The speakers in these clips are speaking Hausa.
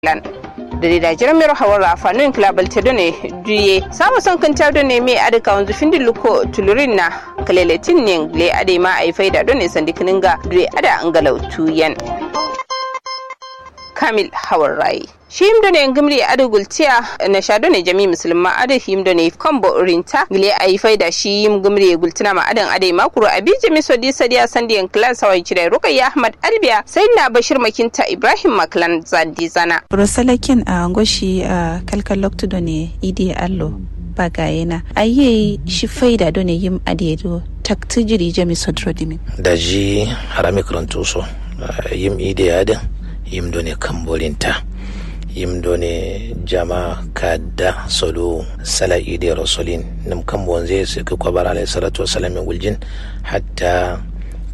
lan da da jiran mero hawar afanin klabal te done duye samu son kan tar done me adika wanzu findin luko tulurin na kaleletin ne le ade ma ai faida done sandikinin ga duye ada angalau tuyen kamil hawar rai shi himdo ne ngimri adu gultiya na shado ne jami musulma adu himdo ne kombo rinta gile ayi faida shi yim ngimri gultina ma adan ade makuru abi jami sodi sadiya sandiyan klan sawai cire rukayya ahmad albiya sai na bashir makinta ibrahim maklan zandi zana rosalakin a ngoshi a kalkal loktudo ne idi allo bagayena aye shi faida do ne yim adedo taktijiri jami sodrodimi daji harami karantuso yim idi adin yim do ne kambolinta yim do ne jama kadda solo sala ide rasulin nim kam bonze se ko kwabar alayhi salatu wassalam min guljin hatta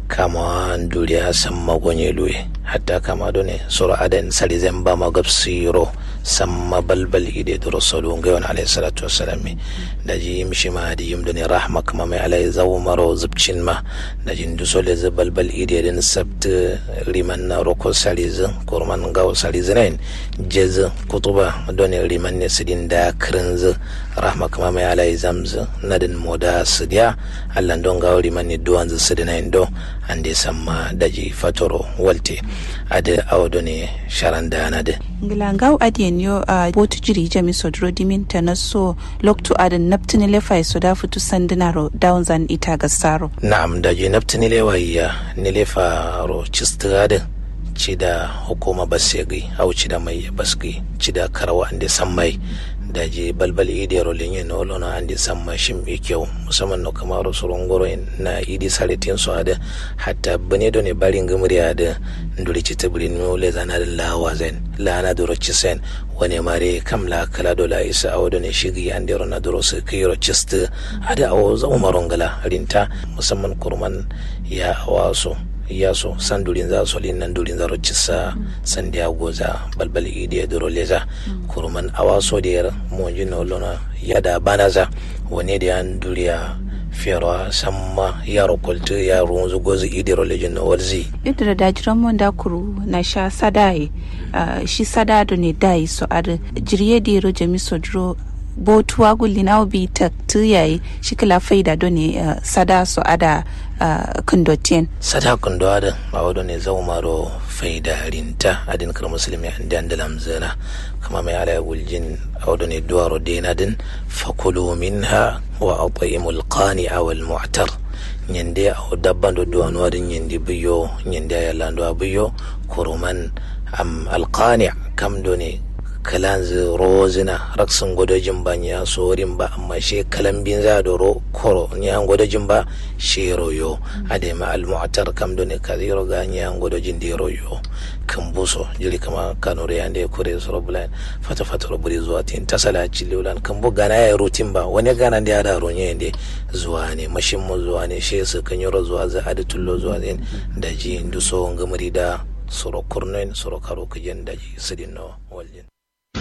kama duriya samma gonye luye hatta kama do ne sura adan sali zamba magabsiro samma balbal ide do rasulu ngayon alayhi salatu wassalam da ji yim shima da yim do ne rahma kama mai alayhi zawu maro zubcin ma da jin du sole ze balbal ide den sabt riman na roko sali zin kurman gawo sali zinain jez kutuba do ne riman ne sidin da krinz rahma kama mai alayhi zamz nadin moda sidiya allan don gawo riman ne duwan sidinain do ande samma daji fatoro walte ade awdo ne sharanda na de ngilangaw adiyen yo a botu jiri jami sodro dimin ta na so loktu adan naptini lefa so da futu sandinaro down zan ita gasaro na'am daji naptini lewa ya ni lefa ro chistade ci da hukuma basegi au ci da mai basgi ci da karawa ande sammai da je balbal idi rolin yin olo na andi samma shim e kyau musamman no kamaro soron goro na idi saritin so ada hatta bane do ne barin gumri ada nduri ci tabrin no le zana da lawa zen la na duro ci sen wani mare kam la kala do la isa awo do ne shigi andi ro na duro su kiro cist ada awo za umaron gala rinta musamman kurman ya awaso yaso san durin za su nan durin za cisa san da goza balbal idi ya duro leza kurman awaso da yar monji na lona ya da banaza wane da yan duriya fiyarwa samma yaro kultu ya runzu gozi idi rolejin na walzi yadda da dajiran mon da kuru na sha sadaye shi sadado ne dai so ar jirye da yaro jami sodro botuwa gulli na obi ta tuyaye shi kala faida do ne sada so ada kundotien sada kundo ada a wado ne zau maro faida rinta adin kar musulmi an dan dalam zana kama mai ala guljin a wado ne duwaro dena din fakulu minha wa at'imul qani'a wal mu'tar nyande a dabban do duwanu adin nyande biyo nyande ya lando biyo kuruman am alqani' kam do ne kalanzi rozina raksin gwadajin ba ya sorin ba amma she kalambin za da ro koro ya gwadajin ba she royo adema almu'tar kam do ne kadiro ga ya gwadajin de royo kan buso jiri kama kanore ya ne kure soro bulan fata fata roburi zuwa tin tasala cilulan kan bu gana ya rutin ba wani gana da ya da ronye ne zuwa ne mashin mu zuwa ne she su kan yoro zuwa za adu tullo zuwa zin da ji nduso ngamuri da soro kurnen soro karo kujen da ji sidin no waljin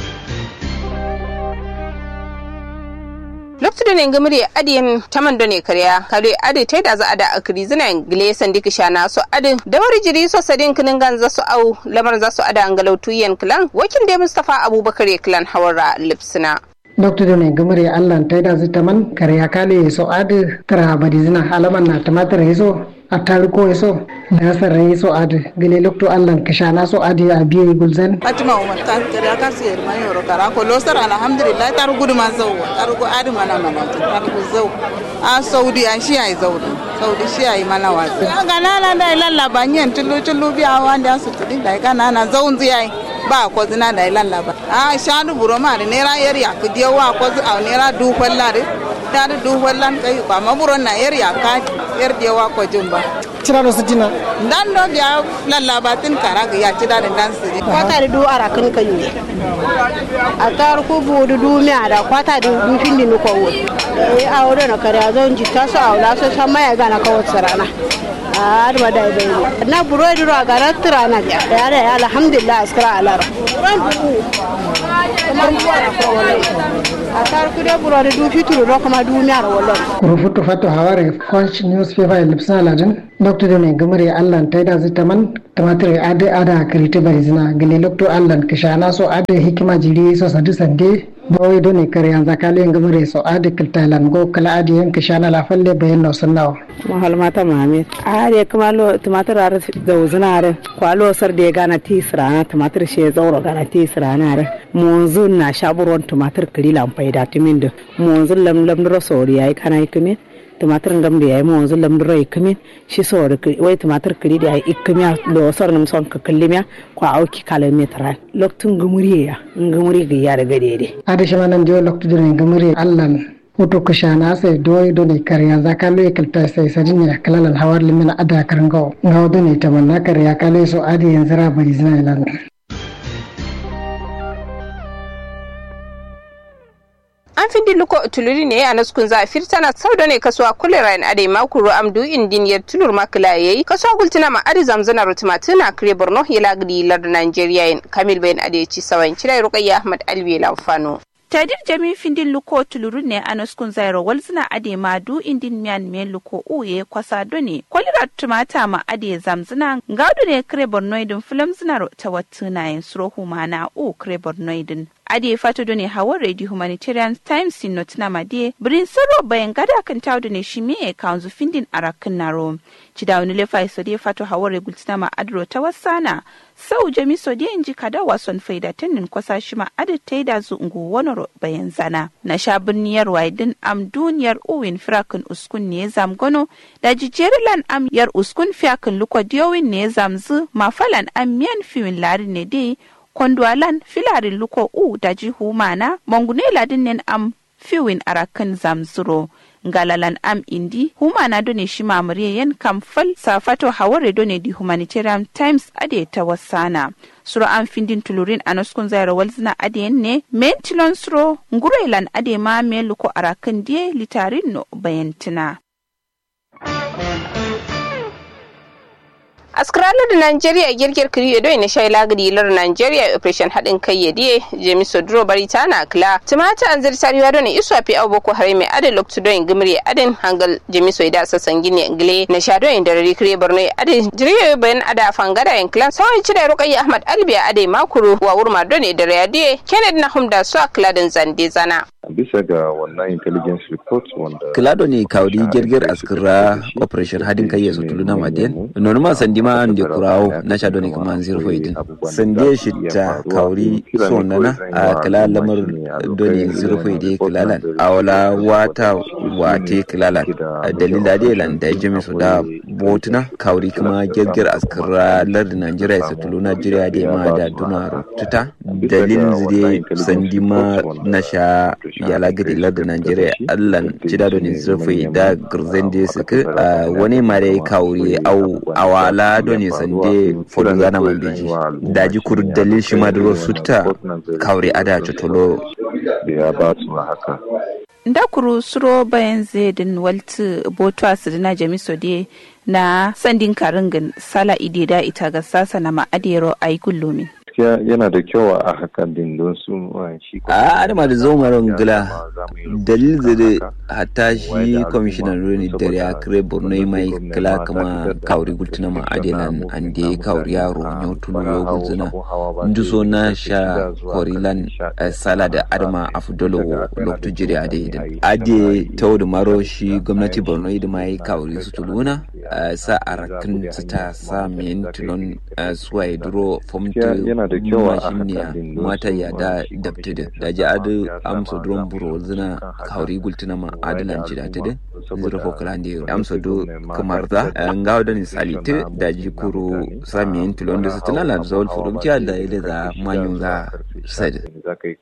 lokacin ne ngamri adiyan taman do ne karya kare adi tai da za a da akri zina gile sandi kisha na so adi da wari jiri so sadin kinin gan za su au lamar za su ada angalautu yan klan wakin da mustafa abubakar klan hawara lipsina doctor ne gamare allah tai da zita man karya kale so adi tara badi zina alaman na tamatir so a tariko so na sarrai so adi gele lokto allah kashana so adi a biye gulzan fatima umar ta kare aka siyar man yoro kara ko losar alhamdulillah tar gudu ma zau tar go adi mana mana tar go zau a saudi a shi ai zau saudi shi ai mana wa ga nana da lalla banyen tulu tulu biya wanda su tudi da kana na zau ziyai ba ko zina da lalla ba a shanu buro ma da nera yar ya ku diyawa ko zu a nera du kwallare ta da du kwallan kai ba maburon na yar ya ka yar diyawa ko jumba cira da sitina dan do biya lalla ba tin kara ga ya cida da dan su kwata da du ara kan kan yi a tar ku bu du du mi ada kwata da du fin din ko wo e a woro na kare zon ji ta so awla so san maya ga na kawo sarana a da da bai na buro duro ga ratura na biya da ya alhamdulillah askara alara a tar kude buro da du fitulu ro kuma du mi ara wallon kurufutu fatu haware punch newspaper lipsna ladin lokto de ne gamare allan taida zitaman tamatir ade ada karite bari zina gele lokto allan kishana so ade hikima jiri so sadu sande bawai doni kare yanzu kale gamare so ade kiltalan go kala ade yan kishana la falle bayan no sunnawo mahal mata mame are kuma lo tumatir ar da uzuna are kwalo sar da gana tisrana tumatir she zauro gana tisrana are monzu na shaburon tumatir kililan faida timin da monzu lam lam ro sori yayi kana ikumin tumatir ngam da yayi monzu lam ro ikumin shi sori wai tumatir kili da yayi ikimiya lo sor nam son ka killimiya kwa auki kala metra loktun gumuri ya gumuri ga ya daga dede ade shi manan dio lokto de ne gamare allan hutu kushana sai doyi doni kariya za ka loye kalta sai sadin ya kalalan hawar limina ada karangawo ngawo doni tamanna kariya kale so adi yanzu ra bari zina ilan an fi luko tuluri ne a naskun za a firtana sau da ne kasuwa kulera in ade makuru amdu indiniyar tulur makila yayi kasuwa gultina ma adi zamzana rutuma tuna kire borno ya lagdi lardu nigeria yin kamil bayan ade ci sawan cire rukayya ahmad alwi lamfano tadir jami findin luko tuluru ne a naskun zairo walzina ade ma du indin miyan me luko uye kwasa done kwalira tumata ma ade zamzina ngaudu ne kire bornoidin filam zina ta watuna yin surohu mana u kire bornoidin ade fato done hawa radio humanitarian times in notina made birin saro bayan gada kan tawdu ne shi me kanzu findin arakin naro cidawuni lefa iso de fato hawa regultina ma adro ta wasana sau jami so de inji kada wason faida tannin kwasa shi ma adi taida zu ungu wonoro bayan zana na sha birniyar waidin am duniyar uwin firakin uskun ne zam gono da jijerilan am yar uskun fiyakin luko diyowin ne zamzu mafalan am miyan fiwin lari ne dai kondwalan filarin luko u da jihu mana mongune ladin nen am fiwin arakan zamzuro ngalalan am indi humana done shi mamuriye yan kamfal safato haware done di humanitarian times ade ta wasana suro an findin tulurin a naskun zaira walzina ade ne mentilon suro ngurelan ade ma me luko arakan die litarin no bayantina askaralar da Najeriya girgir kiriyo doi na shai lagadi lar Najeriya operation haɗin kai ya diye Jemi Sodro bari ta na kila tumata an zirta riwa don isu a fi abu boko hare mai adin loktu don gimri adin hangal Jemi Soida sassan gini gile na sha don da rari kire borno adin jiriyo bayan ada fangada yan kila sauran cire rukayya Ahmad Albiya adai makuru wa wurma don da radiye Kennedy na humda su a kila din zande zana. bisa ga wannan intelligence report wanda kilado ne kawdi gerger askira operation hadin kai yaso tuluna maden non ma sandi ma ande kurawo na sha doni kuma zero foidin sande shitta kawri sonana a kila lamar doni zero foide kilalan awala wata wate kilalan dalila de lan da jimi su da botuna kawri kuma gerger askira lar Najeriya yaso tuluna Najeriya de ma da dunar tuta dalil zide sandi ma na sha yala gidi larda Najeriya allan cida da zurfi da gurzen da suka wani mare kawuri au awala da ne sande fodo gana man biji daji kur dalil shi ma da sutta kawuri ada tutolo ya ba su haka ndakuru suro bayan zedin waltu boto asirina jamiso de na sandin karingin sala idida ita ga sasa na ma'adero ayi gullumin gaskiya yana da kyau a hakan din don su shi a adama da zo maron gila dalil da hatta shi kwamishinan roni da ya kire borno mai kila kama kawri gultuna ma adelan an da kawri yaro nyo tulu yo gulzuna ndu so na sha korilan sala da adama afdolo lokto jiri ade idan ade tawo da maro shi gwamnati borno da mai kawri su tuluna sa arakin su ta sa men tulon suwaye duro fomta yana da kyau a mashiniya mata ya da dabtida da ji adu amsa dron buro zina kauri gultuna ma adalan ci da ta din zira fo kala ndi amsa do kamar da ngaw da ni salite da ji kuro sami en tulon da sutuna la zol fo dum ci da ile da manyun ga sad za ka yi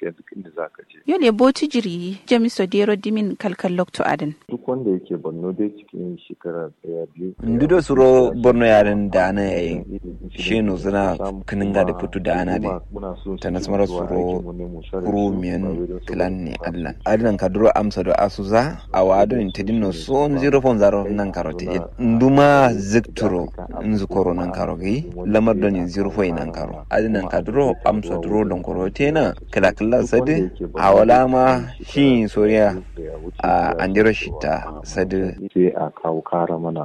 tafiya duk inda za ka je. Yole boti jiri jamiso dero dimin kalkal lokto adin. Duk wanda yake Borno dai cikin shekara daya biyu. Ndido suro Borno yaren da ana yayin shi no suna kininga da fitu da ana da ta nasmara suro kuro miyan tilan ne adlan. Adlan ka duro amsa da asuza a wado in tedin no so zero fon zaro nan karote. Nduma zikturo nzukoro nan karo gai lamar don yin zero fo nan karo. Adlan ka duro amsa duro don korote na kala kala sadi a wala ma shi soriya a andiro shita sadi sai a kawo kara mana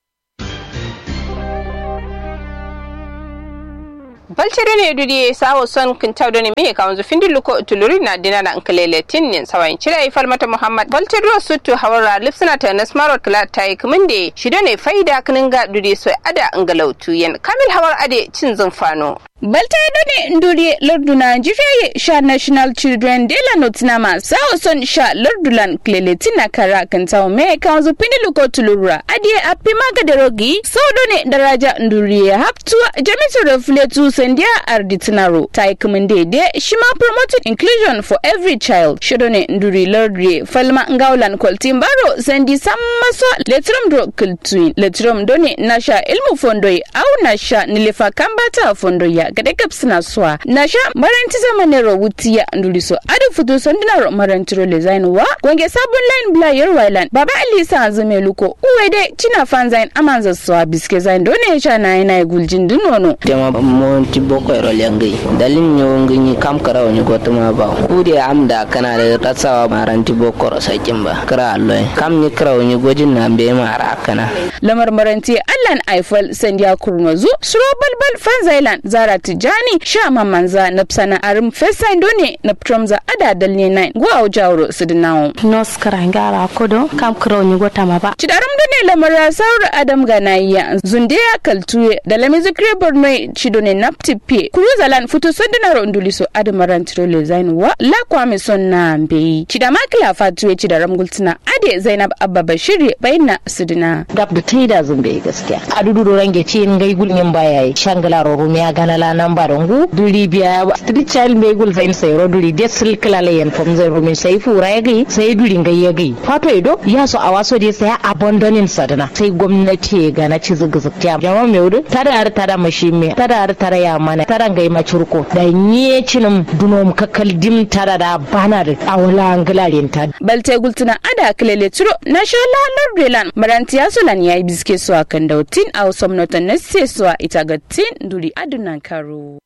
balcere ne dudi sawo son kintaw doni mi ka wanzu findi luko tuluri na dina na nkalele tin nin sawayin cira yi falmata muhammad balcere ro sutu hawara lipsina ta na smaro kala ta yi kuminde shido ne faida kininga dudi so ada ngalautu yen kamil hawar ade cin zumfano baltaido ne nduri larduna jifeye sha national children de la notinama sao son sha lardulan kleletina kara kantawo me kanzu pindilu ko tulura adie apima gadarogi saudo ne daraja nduri haptua jamisu refletu sandia arditinaro tai kuminde de shima promoting inclusion for every child shodo ne nduri lardri falma ngaulan koltin baro sandi sammaso letrum dro kultuin letrum done nasha ilmu fondoi au nasha nilefa kambata fondoya gade gab suna suwa na sha maranti zamanero wutiya nduliso adu futu sondinaro marantiro le zain wa gwange sabon line bla yer wailan baba ali sa zume luko uwe de china fan zain amanza suwa biske zain done sha na ina guljin dunono tema monti boko ero lengi dalin nyo ngi kam kara onyi gotuma ba kude amda kana da ratsawa maranti boko ro sakin ba kara alloy kam ni kara onyi gojin na be mara kana lamar maranti allan aifal sandiya kurnozu suro balbal fan zailan zara tijani sha mamanza na psana arim fesain done na ptromza ada dalne nine go au jawro sidinawo nos karangara kodo kam kro ni gota ma ba cidaram done lamara saur adam ganaiya zundiya kaltuye da lami zikre borno cidone naptipe kuruzalan futu sondinaro nduliso adamaran tirole zain wa la kwame sonna mbeyi cidama kila fatuwe cidaram gultina ade zainab abba bashiri bayna sidina gab da taida zumbe gaskiya adudu range ci ngai gulnyin bayayi shangala rumiya ganala nan barongu duri biya street child me gul zain sai ro duri desil kala yen fom zai rumin sai fura ya gai sai duri ngai ya gai fato edo ya so a waso dai sai abandonin sadana sai gwamnati ga na ci zuga zukya jama me wudu tada har tada mashi me tada har tada ya mana tada ngai macurko da nye cinim dunom kakal dim tada da bana da awala ngalarin ta balte gultuna ada kilele turo na shala lordelan marantiya sulan yayi biske su akan dautin a somnotan na sai su ita gatin duri adunan karo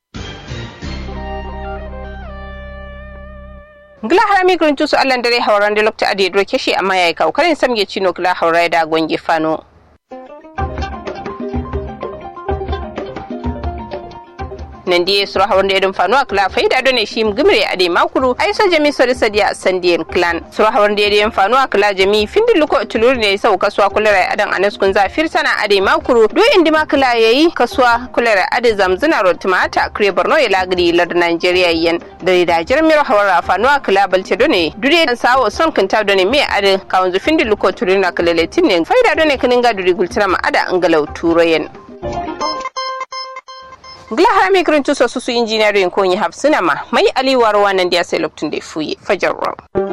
gila harami gurin tusu allan dare hauran da lokta ade doke shi amma yayi kaukarin samge cino gila haurai da gwange fano nan diye sura hawan da yadin fanuwa kla faida done shi gimre ade makuru ai so jami sori sadiya sandiyan clan sura hawan da yadin fanuwa kla jami findin luko tulur ne sau kasuwa kulera adan anas kun zafir sana ade makuru do indi makla yayi kasuwa kulera ade zamzuna rotumata kre borno ya lagri lad nigeria yan da da jirmir hawara fanuwa kla balce done dure dan sawo son kinta done me ade kawunzu findin luko tulur na kalaletin ne faida done kininga duri gultina ma ada angalau turoyen gila harami kirin tuso susu injiniyarin ko yi hafsina ma mai aliwar wannan da ya sai lokacin da ya fuye fajar